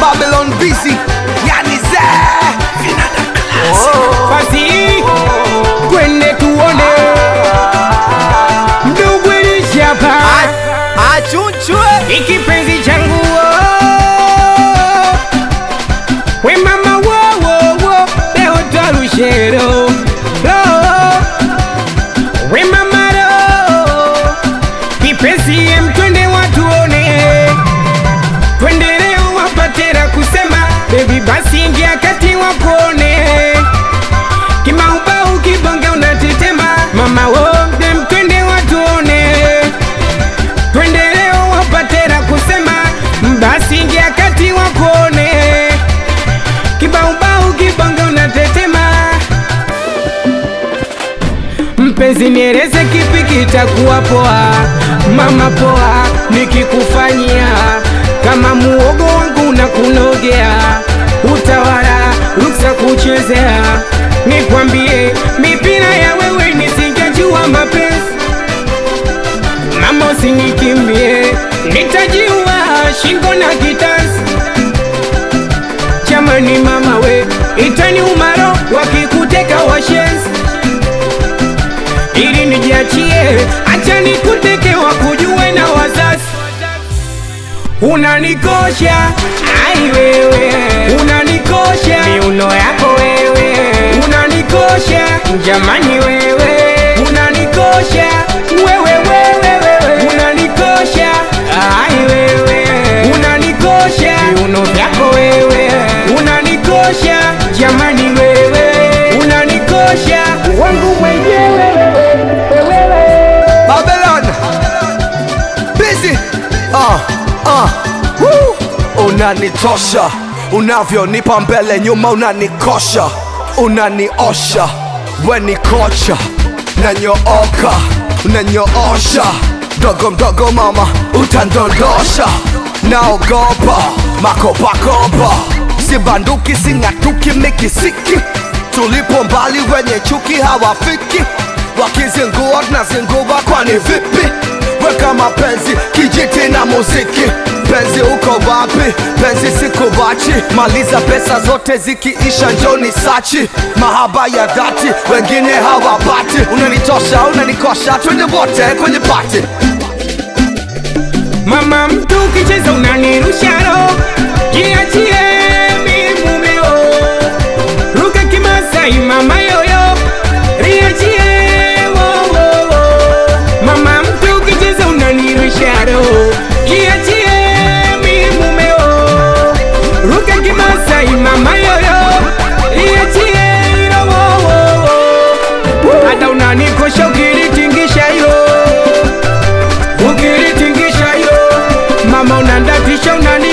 Babylon busy, yani ze vinanda classic. basi twende tuone ndugu ilishapa Achunchwe ikipenzi changu we mama wowowo leo twalushero we mama ro kipenzi em twende watuone twende leo wapatera kusema bebi basi ingia kati wakuone kimaubau kibonge unatetema mama wo dem twende watuone twende leo wapatera kusema basi ingia kati wakuone kibaubau kibonge unatetema mpenzi nieleze kipi kitakuwa poa mama poa nikikufanyia kama muogo wangu na kunogea utawala ruksa kuchezea nikwambie mipira ya wewe nisingejua mapenzi mama usinikimbie nitajiua shingo na kitanzi jamani mama we itani umaro wakikuteka washenzi ili nijiachie acha nikuteke wakujue na wazazi unanikosha ai wewe unanikosha miuno yako wewe unanikosha jamani wewe unanikosha wewe wewe wewe unanikosha ai wewe unanikosha miuno vyako wewe unanikosha jamani wewe unanikosha wangu mwenyewe Babylon busy uh, uh, woo. Unanitosha unavyonipa mbele nyuma, unanikosha unaniosha, we ni kocha, nanyooka unanyoosha, mdogo mdogo mama utandondosha, naogopa makopakopa, sibanduki sing'atuki mikisiki, tulipo mbali wenye chuki hawafiki wakizingua tunazingua kwani vipi weka mapenzi kijiti na muziki penzi uko wapi penzi sikuwachi maliza pesa zote zikiisha njoni sachi mahaba ya dhati wengine hawapati unanitosha unanikosha twende wote kwenye pati Mama mtu ukicheza unanirusha roho, jiachie mi mumeo, ruka kimasai mama yoyo, riachie wo wo wo. Mama mtu ukicheza unanirusha roho, jiachie mi mumeo, ruka kimasai mama yoyo, riachie ilo wo wo wo. Hata unanikosha ukilitingisha hilo ukilitingisha hilo mama unandatisha unani